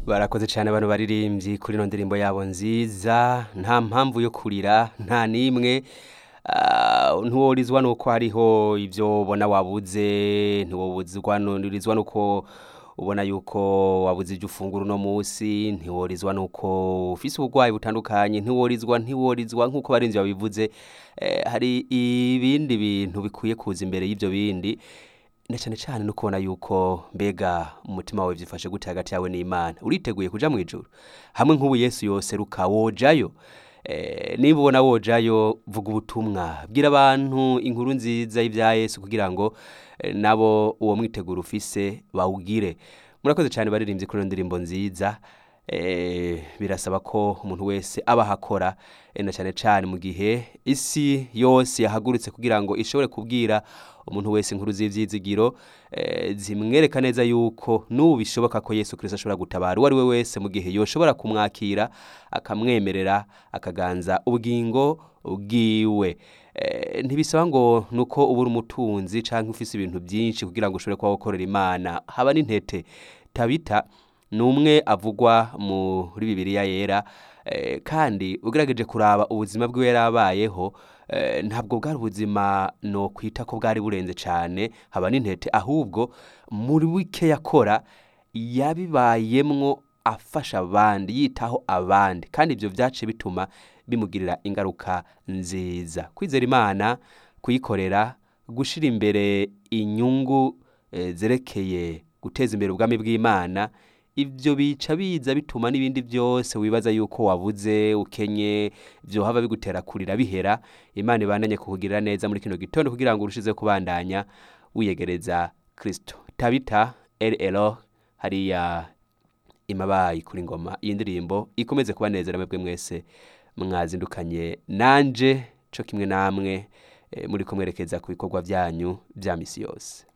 barakoze cyane abantu baririmbyi kuri ino ndirimbo yabo nziza nta mpamvu yo kurira nta n'imwe Ah, ntiworizwa nuko hariho ibyo ubona wabuze ntiworizwa nuko ubona yuko wabuze ibyo ufungura uno munsi ntiworizwa nuko ufise uburwayi butandukanye ntiworizwa ntiworizwa nk'uko barinzi babivuze eh, hari ibindi bintu bikwiye kuza imbere y'ibyo bindi na cyane cyane no kubona yuko mbega umutima wawe byifashe gute hagati yawe n'imana uriteguye kuja mu ijuru hamwe nk'ubu yesu yoseruka wojayo Eh, niba ubona wojayo vuga ubutumwa bwira abantu inkuru nziza y'ibya yesu kugira ngo eh, nabo uwo mwiteguro ufise bawugire murakoze cyane baririmbye kuri iyo ndirimbo nziza eh, birasaba ko umuntu wese aba ahakora eh, na cyane cyane mu gihe isi yose yahagurutse kugira ngo ishobore kubwira umuntu wese inkuru z'ivyizigiro eh, zimwereka neza yuko n'ubu bishoboka ko yesu kirisito ashobora gutabara uwo ari we wese mu gihe yoshobora kumwakira akamwemerera akaganza ubugingo bwiwe Eh, ntibisaba ngo nuko uba uri umutunzi cyangwa ufise ibintu byinshi kugira ngo ushobore kuba gukorera imana haba n'intete tabita ni umwe avugwa muri bibiliya yera eh, kandi ugerageje kuraba ubuzima bwiwe yarabayeho eh, ntabwo bwari ubuzima no kwita ko bwari burenze cyane haba n'intete ahubwo muri wike yakora yabibayemwo afasha abandi yitaho abandi kandi ibyo byace bituma bimugirira ingaruka nziza kwizera imana kuyikorera gushyira imbere inyungu eh, zerekeye guteza imbere ubwami bw'imana ibyo bica biza bituma n'ibindi byose wibaza yuko wabuze ukenye byohava bigutera kurira bihera imana ibandanye kukugirira neza muri kino gitondo kugira ngo urushize kubandanya wiyegereza kirisito tabita rl hariya imabayi kuri ngoma iyi ndirimbo ikomeze kubanezera mwebwe mwese mwazindukanye nanje cyo kimwe namwe eh, muri kumwerekeza ku bikorwa byanyu bya misi yose